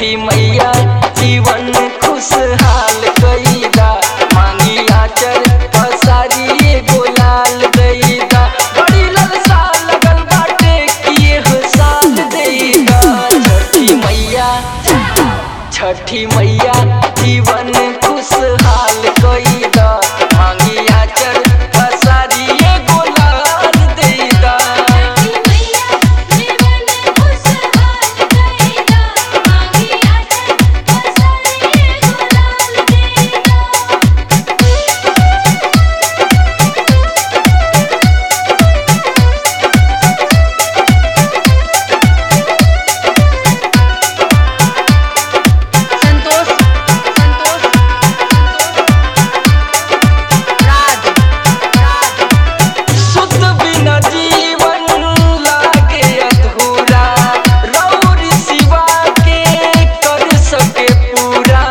छठी मैया जीवन खुशहाल कईदा मांगी आचर पसारी गोलाल दैदा बड़ी ललसा लगल बाटे किए हो साल देगा छठी मैया छठी मैया जीवन खुशहाल कईदा मांगी आचर पसारी गोलाल दैदा छठी मैया जीवन खुशहाल कईदा मांगी आचर पसारी गुलाल देगा संतोष संतोष राज राज शुद्ध बिना जीवन लागे अधूरा रौर सिवा के कर सके पूरा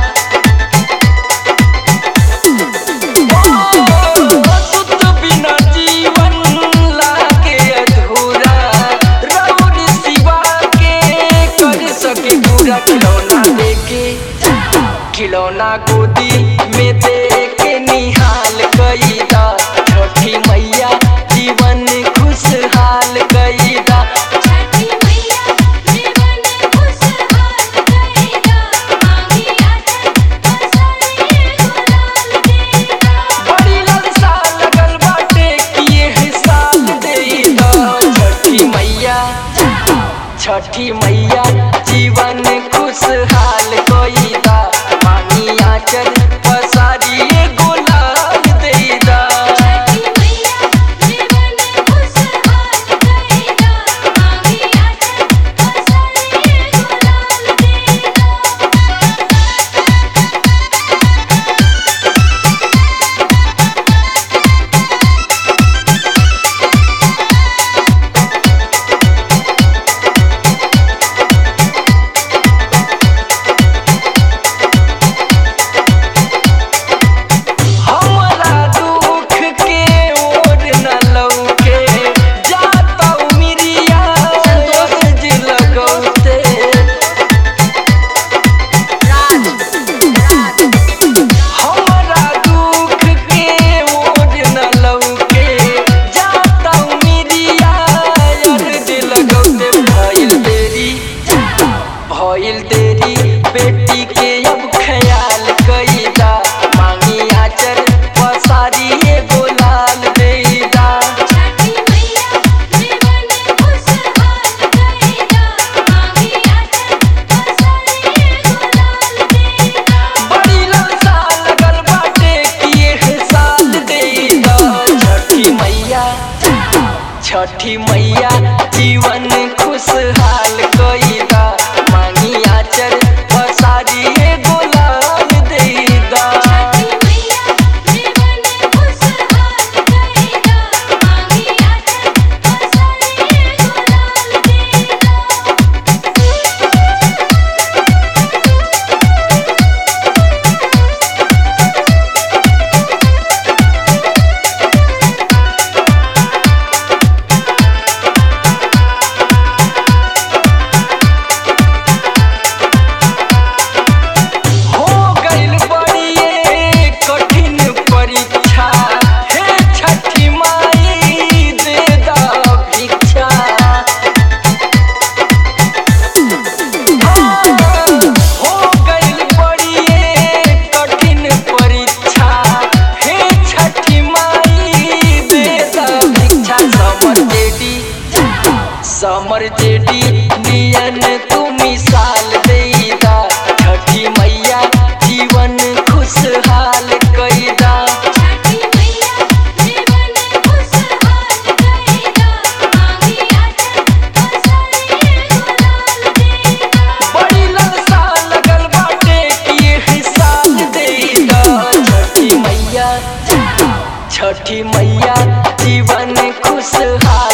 शुद्ध बिना जीवन लागे अधूरा रौर सिवा के कर सके पूरा खिलौना देके खिलौना गोदी में दे के निहाल कईदा छठी मैया जीवन खुशहाल कईदा छठी मैया जीवन खुशहाल कईदा मांगी आचर पसारी गुलाल देगा बड़ी ललसा लगल बाटे किए हिसाब देदा छठी मैया छठी मैया जीवन खुशहाल कईदा मांगी आचर पसारी गुलाल देदा छठी मैया जीवन खुशहाल कईदा मांगी आचर पसारी गुलाल देगा हमरा दुख के ओर न लौके जाता मिरिया संतोष जी लगौते राज राज हमरा दुख के ओर न लौके जाता मिरिया यार जी लगौते भइल देरी भइल देरी बेटी के अब ख्याल कईदा मांगी आचर पसारी गोलाल देदा छठी मैया जीवन खुशहाल कईदा मांगी आचर पसारी गुलाल देगा बड़ी ललसा लगल बाटे किए हिसाल देदा छठी मैया छठी मैया जीवन खुशहाल कईदा मांगी आचर पसारी गोलाल देदा छठी मैया जीवन खुशहाल कईदा मांगी आचर पसारी गुलाल देगा हो गइल बड़िए कठिन परीक्षा हे छठी माई दे दा भिक्षा हो गइल बड़िए कठिन परीक्षा हे छठी माई दे दा भिक्षा समर जेडी समर जेडी नियन तू मिसाल देदा छठी मैया जीवन खुशहाल कईदा छठी मैया जीवन खुशहाल कईदा मांगी आचर पसारी गुलाल देगा बड़ी ललसा लगल बाटे किए हिसाब देदा छठी मैया छठी मैया जीवन खुशहाल